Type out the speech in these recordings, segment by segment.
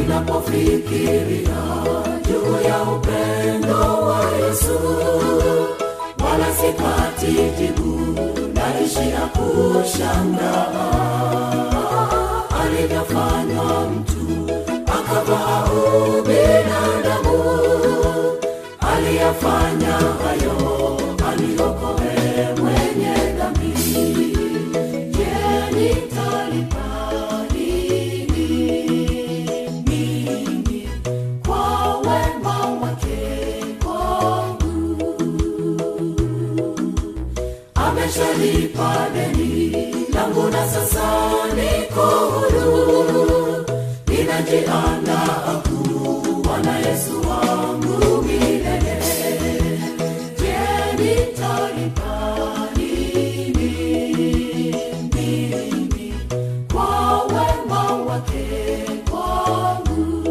ninapofikiria juu ya upendo wa Yesu, wala sipati jibu, naishia kushangaa alivyofanywa mtu akavaa ubinadamu, aliyafanya hayo aliokoe mwenye dhambi. Je, nitalipa nini mimi kwa wema wake kwangu? ameshalipa deni langu na sasa niko huru, ninajiandaa kuwa na Yesu wangu milele. Je, nitalipa nini mimi kwa wema wake kwangu?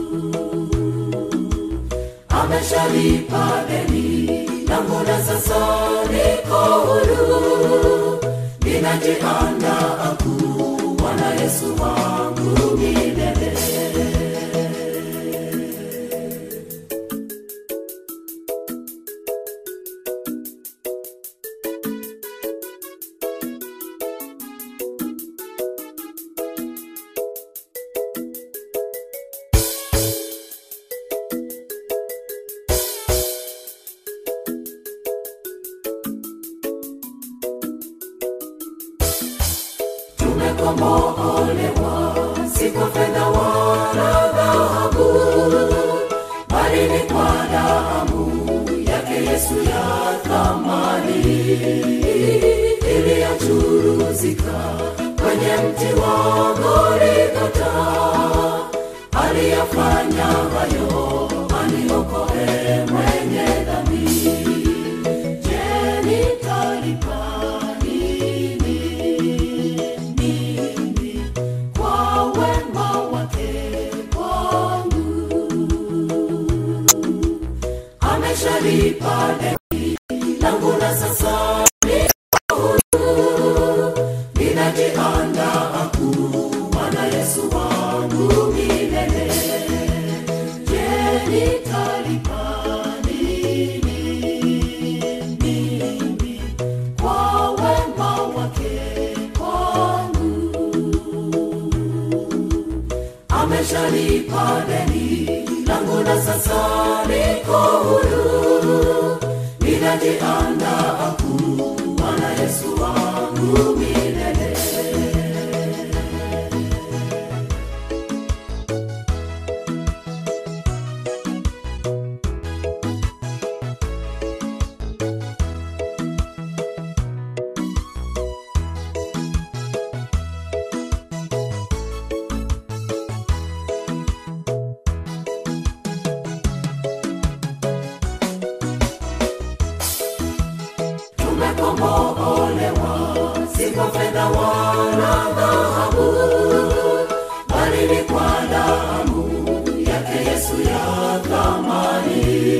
ameshalipa deni langu na sasa niko huru, ninajiandaa kuwa na Yesu wangu milele. tumekombolewa si kwa fedha wala dhahabu, bali ni kwa damu yake Yesu ya thamani iliyochuruzika kwenye mti wa Golgotha. Aliyafanya hayo aniokoe mwenye dhambi. Je, nitalipa nini mimi kwa wema wake kwangu? Ameshalipa deni langu na sasa niko huru, ninajiandaa kuwa na Yesu wangu milele. Je, nitalipa nini mimi kwa wema wake kwangu? Ameshalipa deni langu na sasa niko huru, ninajiandaa kuwa na Yesu wangu milele. tumekombolewa si kwa fedha wala dhahabu, bali ni kwa damu yake Yesu ya thamani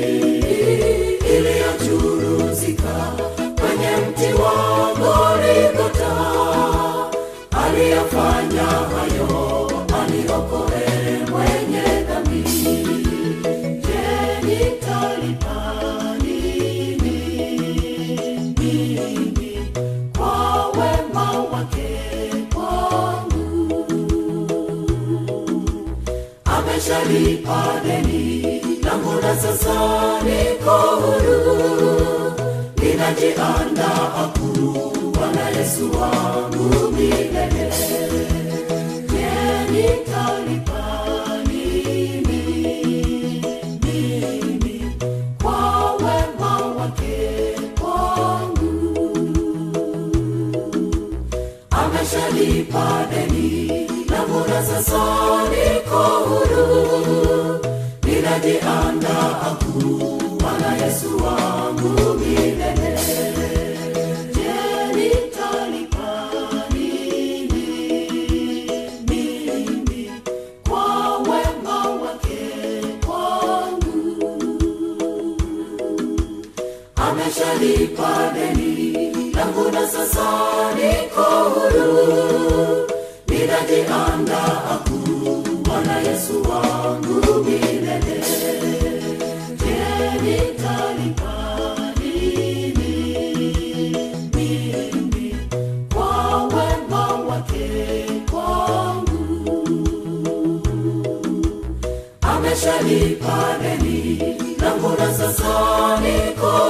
iliyochuruzika kwenye mti wa Golgotha. Aliyafanya hayo aniokoe mwenye dhambi. Je, nitalipa nini mimi kwa wema wake kwangu? Ameshalipa deni langu na sasa niko huru, ninajiandaa kuwa na Yesu wangu milele. Je, nitalipa nini mimi kwa wema wake kwangu? Ameshalipa deni langu na sasa niko huru, ninajiandaa kuwa na Yesu wangu milele. Je, nitalipa nini mimi kwa wema wake kwangu? Ameshalipa deni langu na sasa niko huru, ninajiandaa kuwa na Yesu Yesu wangu milele. Je, nitalipa nini mimi kwa wema wake kwangu? Ameshalipa deni langu na sasa niko